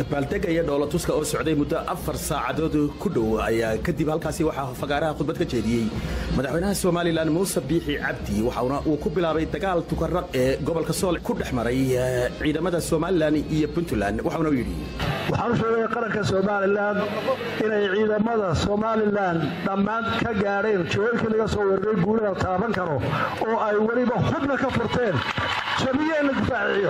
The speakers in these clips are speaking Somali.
dabaaldega iyo dhoolatuska oo socday muddo afar saacadood ku dhow ayaa kadib halkaasi waxaa fagaaraha khudbad ka jeediyey madaxweynaha somalilan muuse biixi cabdi waxauna uu ku bilaabay dagaal tukaraq ee gobolka sool ku dhex maray ciidamada somalilan iyo puntland waxauna u yidhi waxaan u sheegaya qaranka somalilan inay ciidamada somalilan dhammaan ka gaadheen jawooyinkii laga soo weeraray guulaha taaban karo oo ay weliba hubna ka furteen jabiyeenna difaaciyo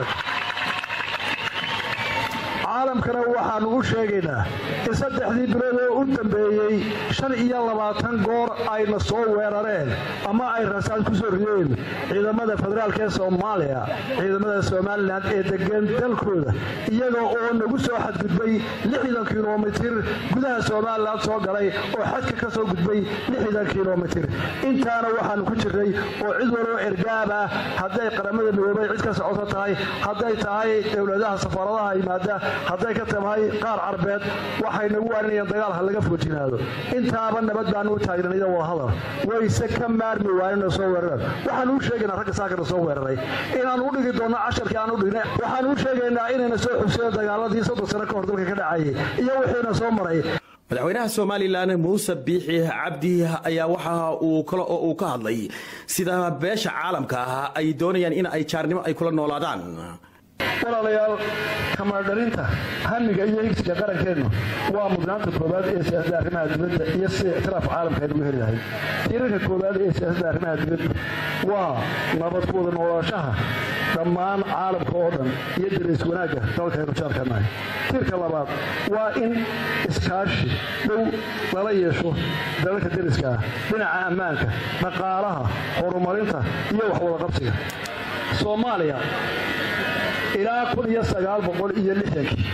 caalamkana waxaanu u sheegaynaa in saddexdii bilood oo u dambeeyey shan iyo labaatan goor ayna soo weerareen ama ay rasaad ku soo rideen ciidamada federaalk ee soomaaliya ciidamada somalilan ee degan dalkooda iyaga oo nagu soo xadgudbay lixdan kilomitir gudaha somalilan soo galay oo xadka ka soo gudbay lixdan kilomitir intaana waxaanu ku jirnay oo cid waloo ergaab ah hadday qaramada midoobay cid ka socoto tahay hadday tahay dowladaha safaaradaha yimaada hadday ka tahay qaar carbeed waxay nagu waaninayaan dagaal ha laga foojinaado intaaba nabad baanu u taagnan ida wadahadal wayse ka maarmi waanina soo weerareen waxaanu u sheegaynaa ragga saakana soo weeraray inaanu u dhigi doonno casharkii aan u dhigna waxaanu u sheegaynaa inayna soo xuseen dagaaladii soddon sano ka hor dalka ka dhacayay iyo wixiina soo maray madaxweynaha somalilan muuse biixi cabdi ayaa waxa uu kale oo uu ka hadlay sida beesha caalamka ah ay doonayaan in ay jaarnimo ay kula noolaadaan walaalayaal kamaadhalinta hamiga iyo higsiga qarankeennu waa mudnaanta koowaad ee siyaasadda arrimaha dibadda iyo sida ictiraaf caalamka aynugu heli lahay tiirarka koowaad ee siyaasadda arrimaha dibadda waa nabad ku wada noolaashaha dhammaan caalamka oo dhan iyo darays wanaagga dalkaynu jaarkanahay tiirka labaad waa in iskaashi dhow lala yeesho dalalka dariska ah dhinaca ammaanka dhaqaalaha horumarinta iyo waxwadaqabsiga soomaaliya ilaa kun iyo sagaal boqol iyo lixdankii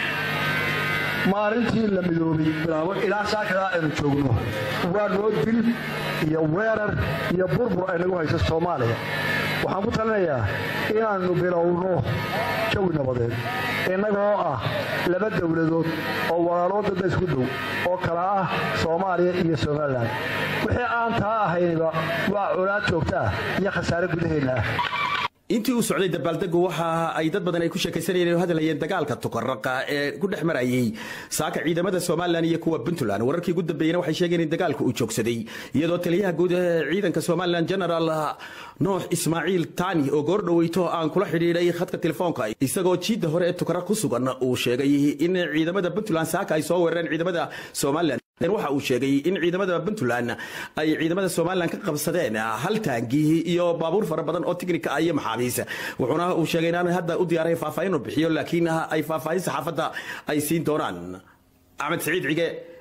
maalintii la midoobay bilaabo ilaa saakadaa aynu joogno waa noo dil iyo weerar iyo burbur ay nagu hayso soomaaliya waxaan ku talinayaa inaannu bilowno jawi nabadeed innagoo ah laba dowladood oo walaaloo dadda isku dow oo kala ah soomaaliya iyo somalilan wixii aan taa ahayniba waa colaad joogta ah iyo khasaare gudaheenna ah intii uu socday dabaaldegu waxa ay dad badan ay ku sheekaysanayeen oo hadlayeen dagaalka tukaraqa ee ku dhex marayay saaka ciidamada somalilan iyo kuwa puntland wararkii ugu dambeeyena waxay sheegeen in dagaalka uu joogsaday iyadoo taliyaha guud ee ciidanka somalilan general nuux ismaaciil tani oo goor dhoweyto aan kula xidhiidhay khadka telefoonka isagoo jiidda hore ee tukaraq ku sugan uu sheegay in ciidamada puntland saaka ay soo weerareen ciidamada somalilan waxa uu sheegay in ciidamada puntland ay ciidamada somalilan ka qabsadeen hal taangi iyo baabuur fara badan oo tiknika ah iyo maxaabiis wuxuuna uu sheegay inaan hadda u diyaaray faahfaahin uu bixiyo laakiin ay faahfaahin saxaafadda ay siin doonaan axmed saciid cige